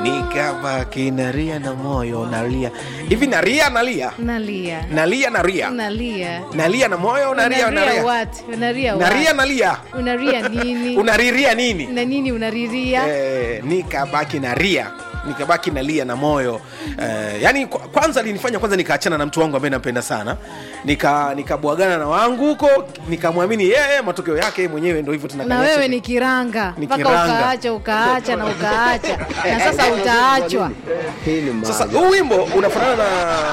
nikabaki nalia na moyo nalia hivi nalia nalia nalia nalia nalia nalia nalia na moyo nalia unaria nalia what unaria naria what nalia unaria nini unariria nini na nini unariria eh, nikabaki naria nikabaki nalia na moyo eh, yani kwa- kwanza linifanya kwanza nikaachana na mtu wangu ambaye nampenda sana nika nikabwagana na wangu huko nikamwamini yeye matokeo yake yeye mwenyewe ndo hivyo na tunakanyesha. wewe ni kiranga Ni mpaka kiranga. ukaacha ukaacha na ukaacha na sasa utaachwa Hii ni sasa maajabu. huu wimbo unafanana na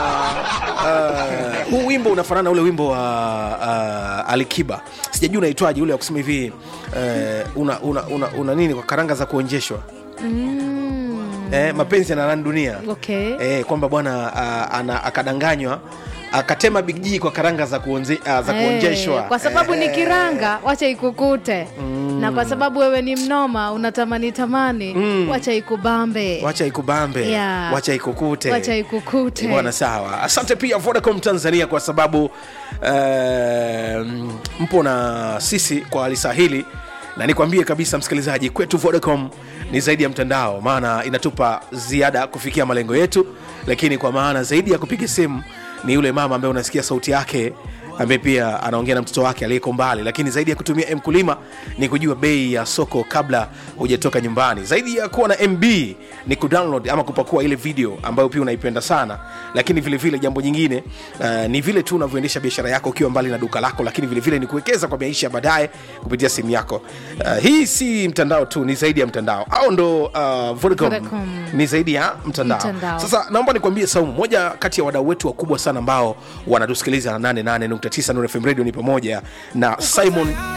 uh, huu wimbo unafanana na ule wimbo wa uh, alikiba sijajua unaitwaje ule wa kusema hivi uh, una, una, una, una nini kwa karanga za kuonjeshwa mm. eh, mapenzi yanarani dunia okay eh, kwamba bwana uh, ana- akadanganywa akatema big G kwa karanga za, kuonze, uh, za kuonjeshwa Eh, kwa sababu ni Eh, kiranga wacha ikukute na kwa sababu wewe ni mnoma unatamani tamani wacha ikubambe wacha ikubambe Yeah. wacha ikukute wacha ikukute Eh, bwana sawa asante pia vodacom tanzania kwa sababu uh, mpo na sisi kwa lisa hili na nikwambie kabisa msikilizaji kwetu vodacom ni zaidi ya mtandao maana inatupa ziada kufikia malengo yetu lakini kwa maana zaidi ya kupiga simu ni yule mama ambaye unasikia sauti yake ambaye pia anaongea na mtoto wake aliyeko mbali lakini zaidi ya kutumia mkulima ni kujua bei ya soko kabla hujatoka nyumbani zaidi ya kuwa na mb ni kudownload ama kupakua ile video ambayo pia unaipenda sana lakini vile vile jambo jingine uh, ni vile tu unavyoendesha biashara yako ukiwa mbali na duka lako lakini vile vile ni kuwekeza kwa maisha ya baadaye kupitia simu yako uh, hii si mtandao tu ni zaidi ya mtandao au ndo uh, Vodacom Vodacom. ni zaidi ya mtandao. Mtandao. sasa naomba nikwambie saumu moja kati ya wadau wetu wakubwa sana ambao wanatusikiliza na 88.9 Nuru FM radio ni pamoja na simon